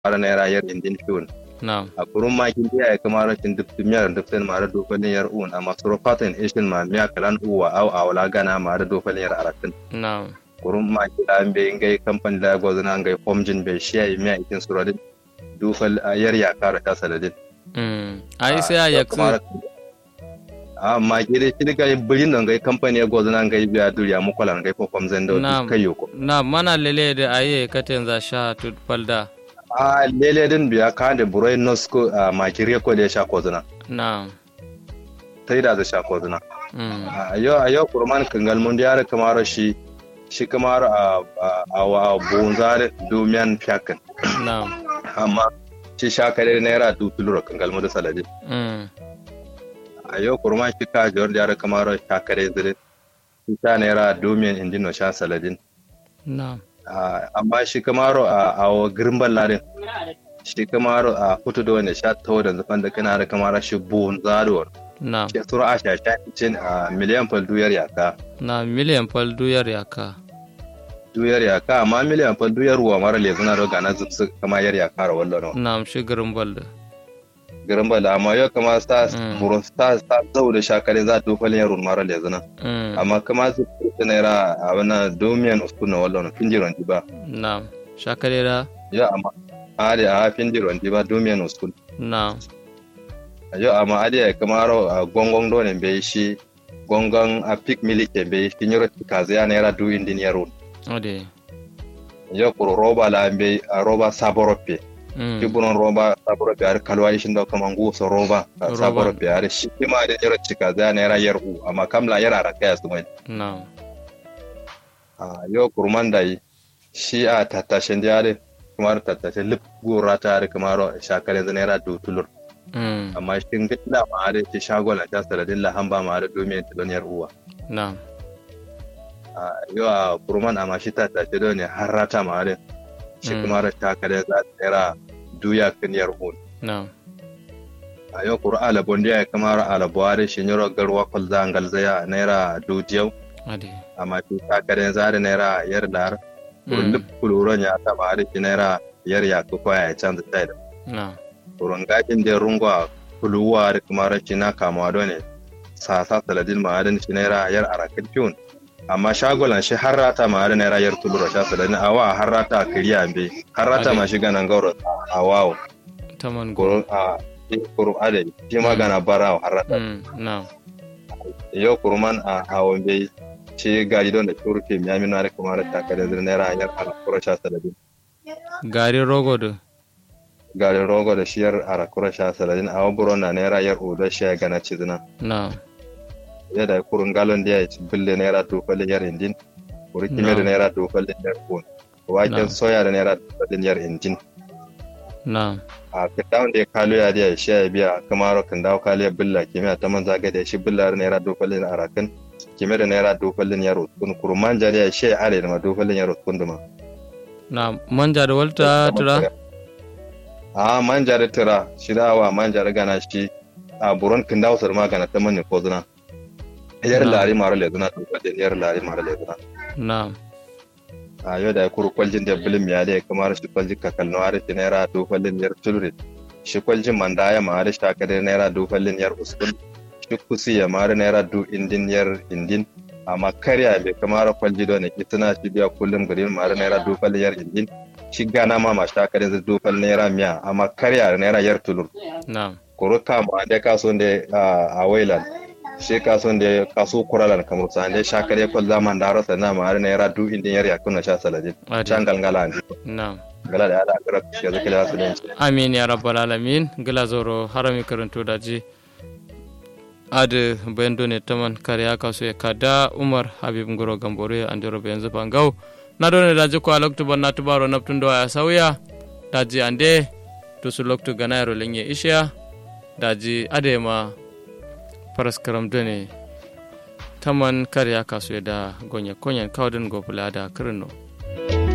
fara naira yar indin fiun na'am a kurun makin biya ya kama rashin duk miyar duk sai mara dofalin yar uwan amma suro fatan ishin ma miya kalan uwa au awala gana mara dofalin yar aratin na'am kurun makin da an bai ngai kamfani da gwazina ngai homjin bai shiya yi miya ikin suradin dofal yar ya kara ta saladin mm ai sai a yaksu a maki dai shi daga birin da ngai kamfani ya gwazina ngai biya duriya mukwala ngai ko homzen da Na'am. kai yoko na mana lele da aye katen za sha tut falda a lele din biya ka da burai nosko a maki reko da ya sha kozina na'am sai da za sha kozina mm a yau a yau kurman kangal mun da yara kamar shi shi kamar a a wa bunzare domiyan fiyakan na'am amma shi shakare naira dutulura kangal mun da saladin mm a yau kurman shi ka jawar da yara kamar shakare zire shi ta naira domiyan indino sha saladin na'am Ah, amma shi kamar a a wa girimban ladin shi kamar a hutu da wanda sha tawo da zafan da kana da kamar shi bunzare na'am shi sura a shasha cin a miliyan fal duyar yaka na miliyan fal duyar yaka duyar yaka amma miliyan fal duyar ruwa mara lezuna da gana zubsu kama yar yaka ra wallo na'am shigarin balda garin bala amma yau kama sa Mm. buro sa sa zau da shakare za ta falin yaro mara lezuna mm amma kama su ta naira a wana domiyan uskuna wallo no finjiron ba na'am shakarera yau amma ade a finjiron ba domiyan uskun na'am yau amma ade ya kama ro a gongon do ne bai shi gongon a pik milike bai shi nyoro kaza ya naira du indin yaro ade yau kuro roba la bai a roba saborope mm kiburon roba saboro biyar kalwa ishin da kuma ngusa roba Roba. saboro biyar shi kima da yara cika za na yara yar u amma kamla yara raka ya sumai na'am a yau kurman da yi shi a tattashin jare kuma da tattashin lip gora ta da kuma ro shakar yanzu naira dutulur mm amma shi ga ila ma da shi shagola ta saladin lahan ba ma da domin ta don yar uwa na'am a yau a kurman amma shi tattashin don ne har rata ma da shi Mm. kuma da shakar yanzu a tsira duya kan yar uwa na'am a yau kuru ala bondiya ya kamar ala buhari shi nyoro garwa kwal za ngal zaya naira dudiyau ade amma fi kakaren zari naira yar lar kuru mm lip kuluron ya taba hari shi naira yar ya ku kwaya ya canza tai da na'am kurun gajin da rungwa kuluwa da kuma shi na kamawa do ne sasa saladin ma'adin shi naira yar arakin fiun amma shagolan shi har rata ma'adin naira yar tulura sha saladin awa har rata a kiriya be har rata ma shi ganan gauro a wawo taman go kurun a kurun adai shi ma gana bara har rata mm na'am yau kurman a hawan bai ce gari don da turke mi amina da kuma da takardar da naira hanyar alakura sha saladin garin rogo da garin rogo da shiyar alakura sha saladin a waburo na naira yar oda shi ya gana cizina na'am ya da kurun galon da ya ci bille naira tofalin yar indin kuri kime da No. naira tofalin yar kun waken No. soya da naira tofalin yar indin na'am a kitawan da ya kalo ya da shi ya biya kamar kan dawo kalo ya billa kime ta man zaga da shi billa da naira tofalin arakan kime da naira tofalin yar kun kurman jari ya shi ya are da ma tofalin yar kun duma na'am manja da walta tura a manja da tira shi da wa manja da gana shi a buron kin dawo sar magana ta manne ko zuna yar Na. lari mara le zuna to kadin yar lari mara le zuna na'am a yau da kuru kwaljin da bilim ya da kamar shi kwaljin ka kalno har shi naira do fallin yar tulri shi kwaljin manda ya ma har shi ta kadar naira do fallin yar uskul shi kusi ya mara naira do indin yar indin amma karya bai kamar kwalji da ne kitana shi biya kullum garin mara naira do fallin yar indin shi gana ma ma shi ta kadar do fallin naira miya amma karya naira yar tulur na'am koro kama da kaso da a wailan shi kaso da kaso kuralan kamar sa da shakar ya kwal zaman da rasa na ma har naira du indin yar yakun na sha saladin ade can galgala ne na'am gala da ala gara shi zaka da su ne amin ya rabbal alamin gila zoro harami karanto daji ade bendo ne taman kariya kaso ya kada umar habib ngoro gambore andiro be yanzu bangau na done daji ko aloktu ban na tubaro naptundo ya sauya daji ande to su loktu ganayro lenye isha daji ade ma paraskaram done taman kariya kaso ya da gonya konyan kawden gobula da kirno